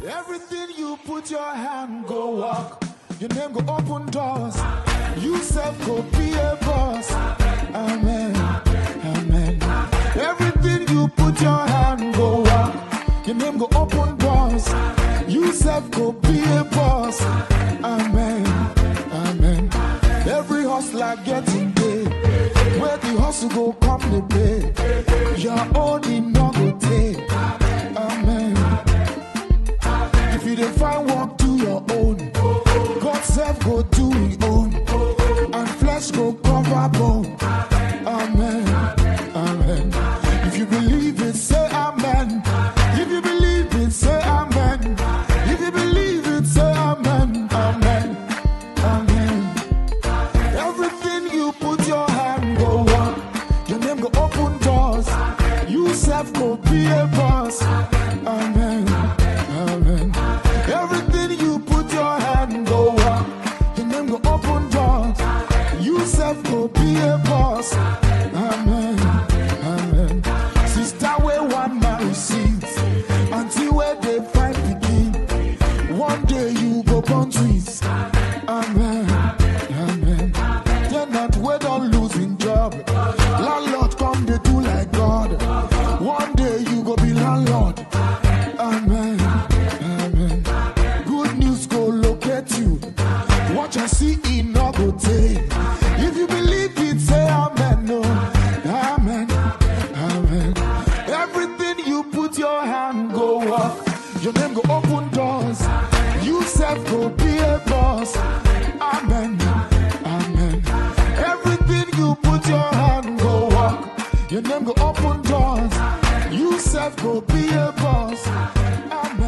Everything you put your hand go walk. Your name go open doors. You self go be a boss. Amen. Amen. Everything you put your hand go walk. Your name go open doors. You self go be a boss. Amen. Amen. Every hustler getting paid. Where the hustle go come the pay. Your own in no go take. Amen. If you dey find work, do your own. God self go do his own. And flesh go cover bone. Amen. Amen. If you believe it, say amen. If you believe it, say amen. If you believe it, say amen. Amen. Amen. Everything you put your hand go walk. Your name go open doors. You self go be a boss. Amen. Amen. Everything you put your hand go walk. Your name go open doors. You self go be a boss. Amen. Amen. Sister where one man receives. Until where they find begin. One day you go born twins. Amen. Amen. They're not we don't losing job. Landlord come they do like God. One day you go be landlord. Amen. Amen. Good news go locate you. Watch and see it no go take. If you believe it, say amen. No. Amen. Amen. Everything you put your hand go walk. Your name go open doors. You self go be a boss. Amen. Amen. Everything you put your hand go walk. Your name go open doors. You self go be a boss. Amen.